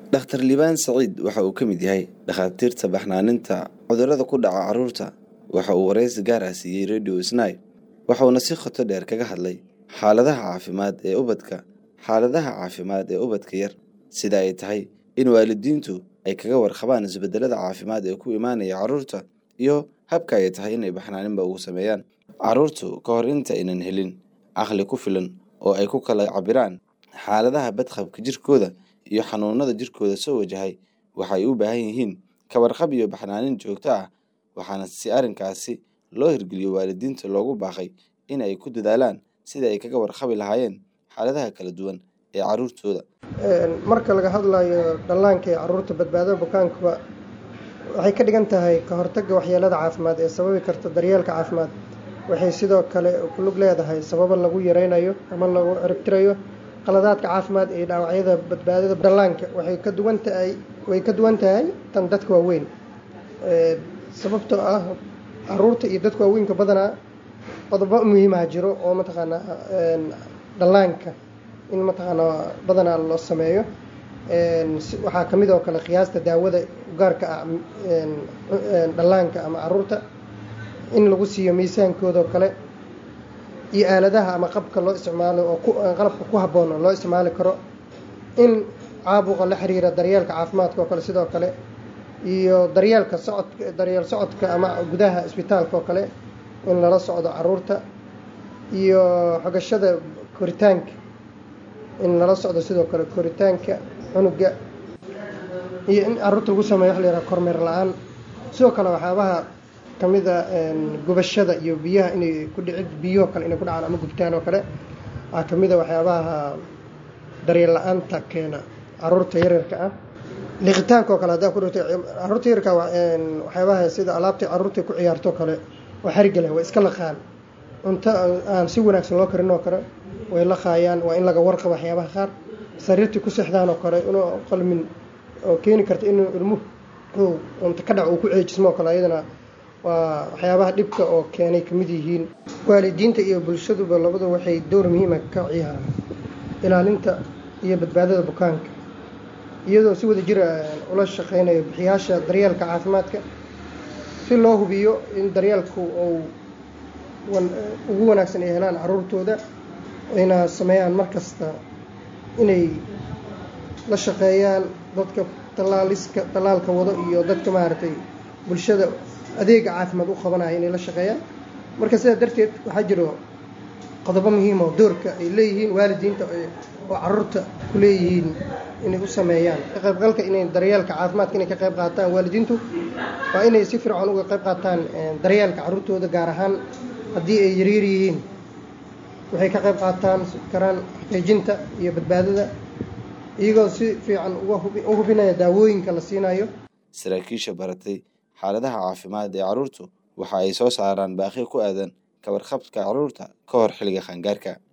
Dhakhtar Liibaan Saciid waxa uu ka mid yahay dhakhaatiirta baxnaaninta cudurrada ku dhaca carruurta. Waxa uu wareysi gaar ah siiyey Radio Snai. Waxa uuna si qoto dheer kaga hadlay xaaladaha caafimaad ee ubadka, xaaladaha caafimaad ee ubadka yar, sida ay tahay in waalidiintu ay kaga warqabaan isbedelada caafimaad ee ku imaanaya carruurta, iyo habka ay tahay inay baxnaaninba ugu sameeyaan. Carruurtu ka hor inta aynan helin caqli ku filan oo ay ku kala cabbiraan xaaladaha badqabka jirkooda iyo xanuunada jirkooda soo wajahay, waxay u baahan yihiin ka warqab iyo baxnaanin joogto ah, waxaana si arrinkaasi loo hirgeliyo waalidiinta loogu baaqay in ay ku dadaalaan sidii ay kaga warqabi lahaayeen xaaladaha kala duwan ee carruurtooda. marka laga hadlayo dhallaanka iyo carruurta badbaadada bukaankuba waxay ka dhigan tahay ka hortagga waxyeelada caafimaad ee sababi karta daryeelka caafimaad waxay sidoo kale ku lug leedahay sababo lagu yareynayo ama lagu ciribtirayo qaladaadka caafimaad iyo dhaawacyada badbaadada dhallaanka waxay ka duwan tahay way ka duwan tahay tan dadka waaweyn sababtoo ah carruurta iyo dadka waaweynka badanaa qodobo muhiimaha jiro oo mataqaanaa dhallaanka in mataqaanaa badanaa loo sameeyo waxaa ka mid oo kale qiyaasta daawada gaarka ah dhallaanka ama carruurta in lagu siiyo miisaankooda oo kale iyo aaladaha ama qabka loo isticmaalo oo qalabka ku habboon oo loo isticmaali karo in caabuqa la xiriira daryeelka caafimaadka oo kale sidoo kale iyo daryeelka socodka daryeel socodka ama gudaha isbitaalka oo kale in lala socdo carruurta iyo xogashada koritaanka in lala socdo sidoo kale koritaanka cunuga iyo in carruurta lagu sameeyo wax la yaraha kormeer la-aan sidoo kale waxyaabaha kamid a gubashada iyo biyaha inay ku dhicid biyahoo kale inay ku dhacaan ama gubtaan oo kale waxaa kamid a waxyaabaha daryeel la-aanta keena carruurta yaryarka ah liqitaanka oo kale haddaa ku dhigto carruurta yaryarka waxyaabaha sida alaabta carruurta ku ciyaarto kale waa xariga leh waa iska laqaan cunto aan si wanaagsan loo karin oo kale way laqaayaan waa in laga warqabo waxyaabaha qaar sariirtii ku seexdaan oo kale inuu qalmin oo keeni karta inuu ilmuhu cunto ka dhac uu ku ceejismo oo kale ayadana waa waxyaabaha dhibka oo keenay kamid yihiin waalidiinta iyo bulshaduba labadu waxay dowr muhiima ka ciyaaraan ilaalinta iyo badbaadada bukaanka iyadoo si wada jira ula shaqeynayo bixiyaasha daryeelka caafimaadka si loo hubiyo in daryeelku uu ugu wanaagsan ay helaan carruurtooda ayna sameeyaan mar kasta inay la shaqeeyaan dadka tallaaliska tallaalka wado iyo dadka maaragtay bulshada adeega caafimaad u qabanaya inay la shaqeeyaan marka sidaa darteed waxaa jiro qodobo muhiim oo doorka ay leeyihiin waalidiinta oo carruurta ku leeyihiin inay u sameeyaan ka qaybgalka inay daryeelka caafimaadka inay ka qayb qaataan waalidiintu waa inay si fircoon uga qayb qaataan daryeelka carruurtooda gaar ahaan haddii ay yaryar yihiin waxay ka qayb qaataan karaan xaqiijinta iyo badbaadada iyagoo si fiican u hubinaya daawooyinka la siinayo saraakiisha baratay xaaladaha caafimaad ee carruurtu waxa ay soo saaraan baaqyo ku aadan ka warqabka carruurta ka hor xilliga qaangaarka